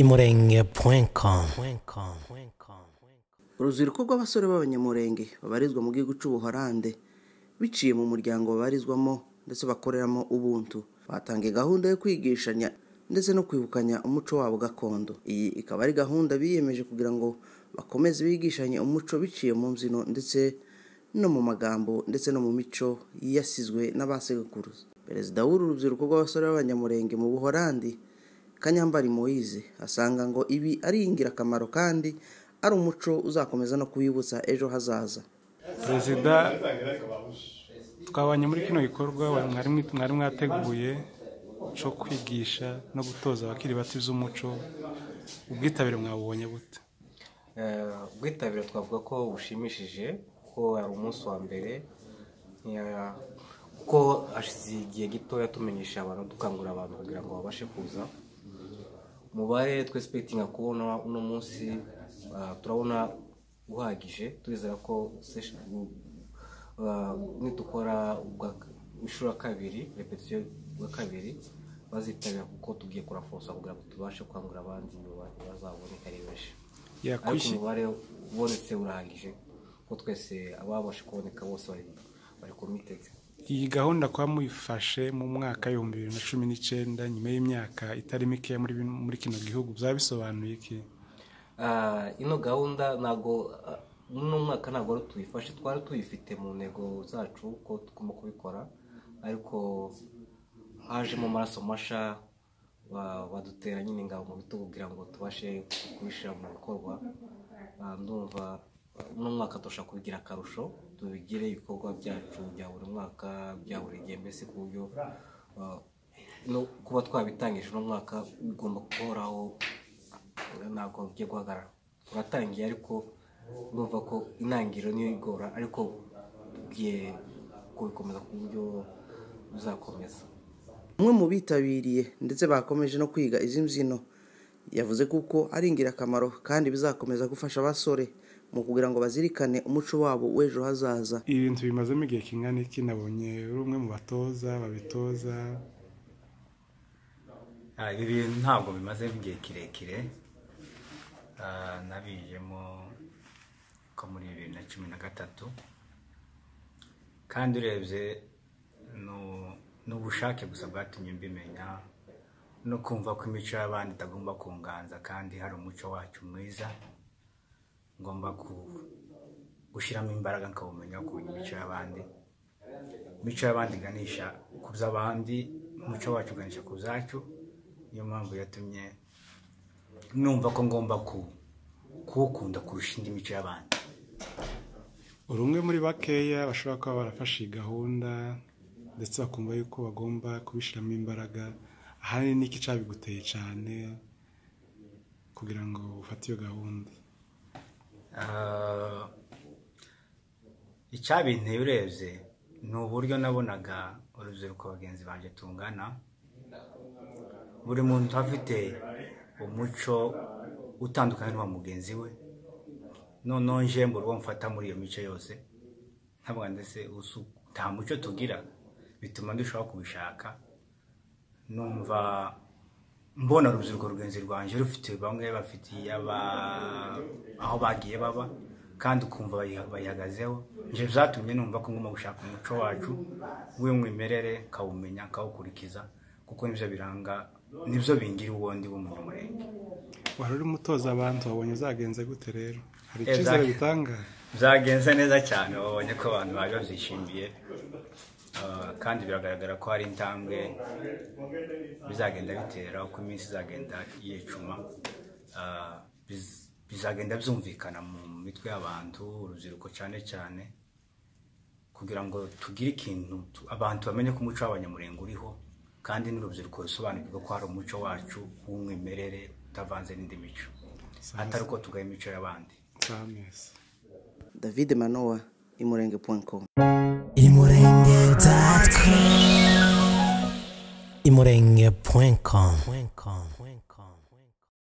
imurenge com urubyiruko rw'abasore b'abanyamurenge babarizwa mu gihugu cy'ubuholande biciye mu muryango babarizwamo ndetse bakoreramo ubuntu batangiye gahunda yo kwigishanya ndetse no kwibukanya umuco wabo gakondo iyi ikaba ari gahunda biyemeje kugira ngo bakomeze bigishanye umuco biciye mu mbyino ndetse no mu magambo ndetse no mu mico yasizwe n'abasekuruza perezida w'uru rubyiruko rw'abasore b'abanyamurenge mu buholandi kanyambari moyize asanga ngo ibi ari ingirakamaro kandi ari umuco uzakomeza no kubibutsa ejo hazaza perezida twabanye muri kino gikorwa mwari mwateguye cyo kwigisha no gutoza abakiri bato iby'umuco ubwitabire mwabubonye bute ubwitabire twavuga ko bushimishije kuko hari umunsi wa mbere kuko hashize igihe gitoya tumenyesha abantu dukangurira abantu kugira ngo babashe kuza umubare twesipegitinga kubona uno munsi turabona uhagije turizera ko nidukora inshuro ya kabiri repetisiyo ya kabiri bazitabira kuko tugiye kurafosa kugira ngo tubashe kwangura abandi bazaboneka ari benshi ariko umubare ubonetse urahagije ko twese ababasha kuboneka bose bari komitete iyi gahunda kuba muyifashe mu mwaka w'ibihumbi bibiri na cumi n'icyenda nyuma y'imyaka itari mikeya muri kino gihugu byaba bisobanuye iki ino gahunda ntabwo uno mwaka ntabwo tuyifashe twari tuyifite mu ntego zacu ko tugomba kubikora ariko hajemo amaraso masha badutera nyine ingabo mu bitugu kugira ngo tubashe kubishyira mu bikorwa ndumva uno mwaka turashobora kubigira akarusho tubigire ibikorwa byacu bya buri mwaka bya buri gihe mbese ku buryo no kuba twabitangije uno mwaka bigomba guhoraho ntabwo bigiye guhagarara turatangiye ariko ndumva ko intangiriro niyo igora ariko tugiye kubikomeza ku buryo buzakomeza umwe mu bitabiriye ndetse bakomeje no kwiga izi mbyino yavuze kuko ari ingirakamaro kandi bizakomeza gufasha abasore mu kugira ngo bazirikane umuco wabo w'ejo hazaza ibintu bimazemo igihe kingana iki nabonye uri umwe mu batoza babitoza ibi bintu ntabwo bimazemo igihe kirekire nabijemo ko muri bibiri na cumi na gatatu kandi urebye ni ubushake gusa bwatumye mbimenya no kumva ko imico y'abandi itagomba kunganza kandi hari umuco wacu mwiza ngomba gushyiramo imbaraga nkawumenya kumenya imico y'abandi imico y'abandi iganisha ku by'abandi umuco wacu uganisha ku byacu niyo mpamvu yatumye numva ko ngomba kuwukunda kurusha indi mico y'abandi uri umwe muri bakeya bashobora kuba barafashe iyi gahunda ndetse bakumva yuko bagomba kubishyiramo imbaraga ahanini n'iki cyabiguteye cyane kugira ngo ufate iyo gahunda icyabinteye urebye ni uburyo nabonaga urubyiruko bagenzi banjye tungana buri muntu afite umuco utandukanye n'uwa mugenzi we noneho njembo uwo mfata muri iyo mico yose ntabwo ndetse nta muco tugira bituma ndushaho kubishaka numva mbona urubyiruko rugenzi rwanjye rufite bamwe bafite aho bagiye baba kandi ukumva bayihagazeho ibyo byatumye numva ko ngomba gushaka umuco wacu w'umwimerere kawumenya kawukurikiza kuko nibyo biranga nibyo bingira ubundi w'umunyamurenge wari urimo utoza abantu wabonye zagenze gute rero hari icyizere bitanga byagenze neza cyane wabonye ko abantu bari babyishimiye kandi biragaragara ko hari intambwe bizagenda bitera uko iminsi izagenda yicuma bizagenda byumvikana mu mitwe y'abantu urubyiruko cyane cyane kugira ngo tugire ikintu abantu bamenye ko umuco w'abanyamurenge uriho kandi n'urubyiruko rusobanukirwa ko hari umuco wacu w'umwimerere utavanze n'indi mico atari uko tugaye imico y'abandi david manowa imurenge com imurenge.com